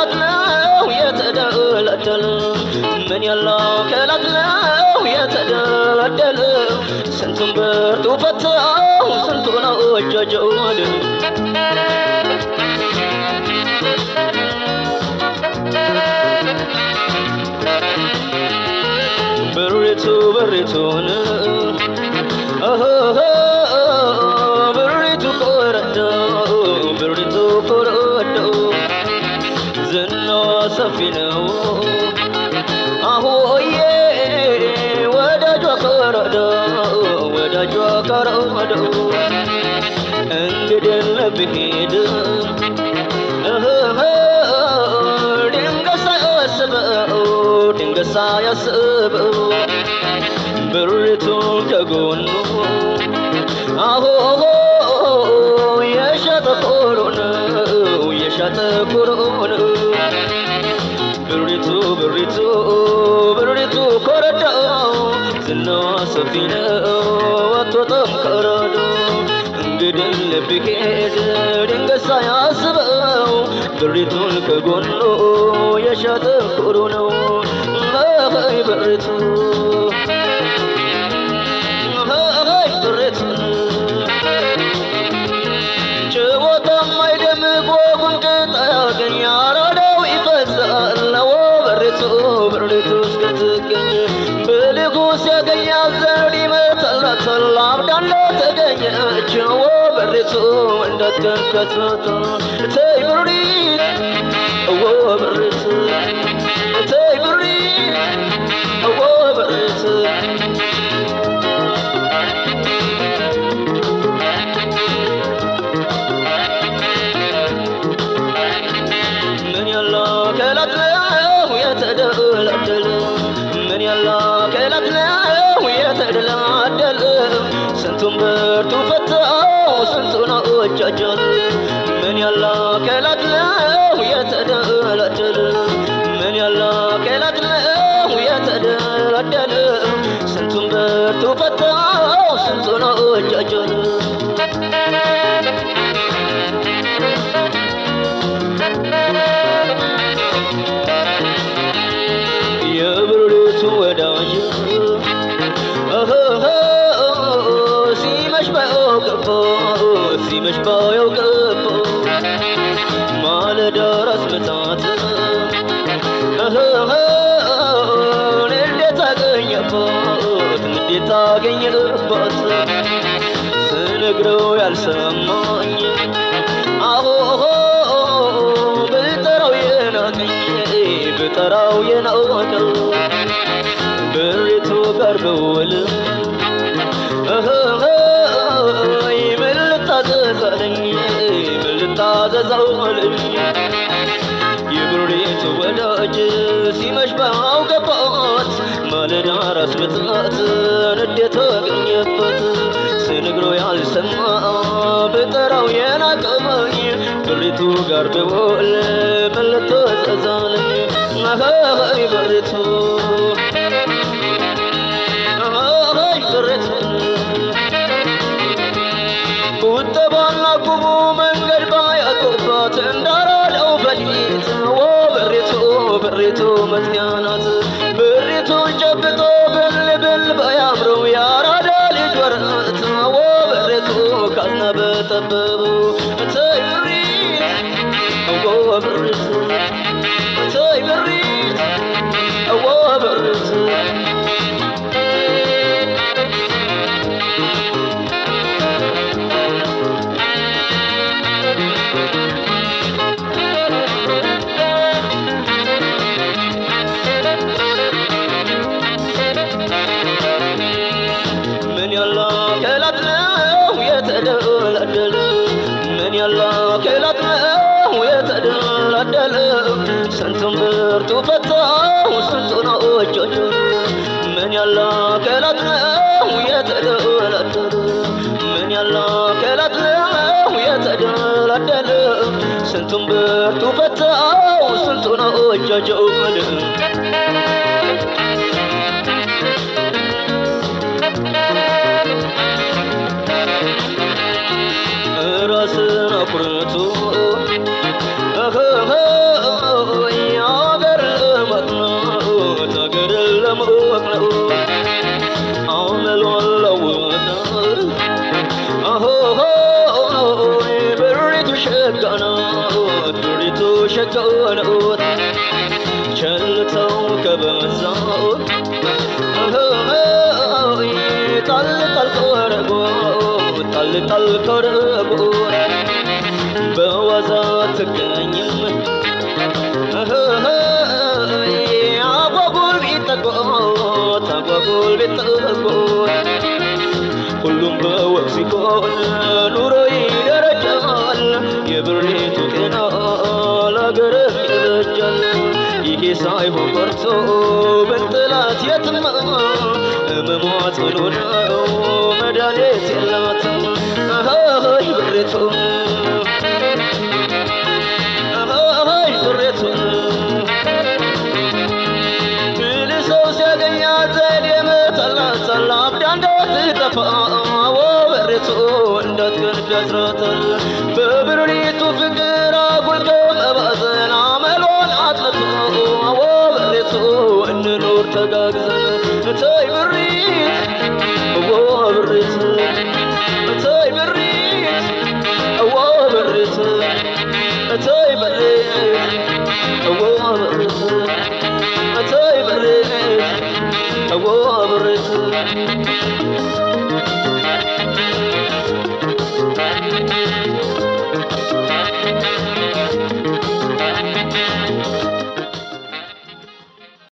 ከላት ነው የተደለደለ ምን ያለው ከላት ነው የተደለደለ ስንቱን ብርቱ ፈተው ስንቱን አወጃጀውል ብሪቱ ብሪቱን ብሪቱ ኮረዶ ብሪቱ ኮረዶ ዝናዋ ሰፊ ነው አሁዬ ወዳጇ ኮረዶ ወዳጇ ኮረዶ እንግዲህ ለብሄድ ድንገት ሳያስበው ድንገት ሳያስበው ብሪቱን ከጎኑ አሆ የሸጠ ኮሮ ነው የሸጠ ኮሮ ነው ብሪቱ ብሪቱ ብሪቱ ኮረዶ ዝናዋ ሰፊ ነው አትወጣም ከረዶ እንግዲህ ልብሄድ ድንገት ሳያስበው ብሪቱን ከጎኑ የሸጠ ኮሮ ነው አይ ብሪቱ አይ ብሪቱን ጭቦታም አይደምቅ ወጉን ቅጥ አያገኝ አራዳው ይፈዛል ነው ብሪቱ ብሪቱ እስክትገኝ ብልጉ ሲያገኛት ዘንድ ይመታላታል አብዳለ ተገኘች ወ ብሪቱ እንዳትከንከትታ ተይ ብሪት ወ ብሪቱ ተይ ብሪት ወ ብሪቱ ምን ያለው ከላት ነው የተደላደለ ምን ያለው ከላት ነው የተደላደለ ስንቱን ብርቱ ፈተው ስንቱን አወጃጀል ምን ያለው ከላት ነው የተደላደለ ምን ያለው ከላት ነው የተደላደለ ስንቱን ብርቱ ፈተው ስንቱን አወጃጀል የብርቱ ወዳጅ እህህ ሲመሽ ባየው ገባ ሲመሽ ባየው ገባ ማለዳ ራስ ምታት እህህ እንዴት አገኘባት እንዴት አገኘባት ስነግረው ያልሰማኝ አሆሆ ብጠራው የናቀኝ ብጠራው የናቀው ብሪቱ ጋር ብውል እህይ ምን ልታዘዛለኝ ምን ልታዘዛለኝ የብሪቱ ወዳጅ ሲመሽ ባውገባት ማለዳ ራስ ምታት ንዴት አገኘበት ስነግሮ ያልሰማ ብጠራው የናቀመኝ ብሪቱ ጋር ብውል ምን ልታዘዛለኝ አይ ብሪቱ አይ ብሪቱ ቁጠባና ቁሙ መንገድ ባያቆባት እንዳራለው በሊት ወ ብሪቱ ብሪቱ መዝጊያ ናት ብሪቱን ጨብጦ ብል ብል ባያምረው ያራዳ ልጅ ወረት ወ ብሪቱ ካዝና በጠበበው ተይ ብሪት ወ ብሪቱ ተይ ብሪት ወ ብሪቱ ምን ያለው ከላት ነው የተደላደለ ምን ያለው ከላት ነው የተደላደለ ስንቱን ብርቱ ፈታው ስንቱን አወጃጀ ምን ያለው ከላት ነው የተደላደለ ምን ያለው ከላት ነው የተደላደለ ስንቱን ብርቱ ፈታው ስንቱን አወጃጀው ራስን አኩርቶ የቸኮሉት ቸልተው ከበዛው ጣል ጣል ኮረጎ ጣል ጣል ኮረጎ በዋዛ ትገኝም አጓጉል ቢጠቆት አጓጉል ቢጠቆት ሁሉም በወቅ ሲሆን ኑሮ ይደረጃል። የብሬቱ ጤና ለአገርም ይበጃል። ይሄ ሳይሆን ቀርቶ ብንጥላት የትማ መሟት ምኑ ነው መድኃኒት የላትም። አይ ብሬቱ አይ ብሬቱ ብል ሰው ሲያገኛት ዘዴ መተላተላ አብዳ እንዳትጠፋ ወበሬቱ እንዳትገንፍ ያስራታል በብርሪቱ ፍቅር አጉልቶ መባዘን አመሏን አጥልቶ ወበሬቱ እንኖር ተጋግዘን እተይ ብሪት እዎ ብሪት እተይ ብሪት እዎ ብሪት እተይ ብሪት እዎ ብሪት እተይ ብሪት እዎ ብሪት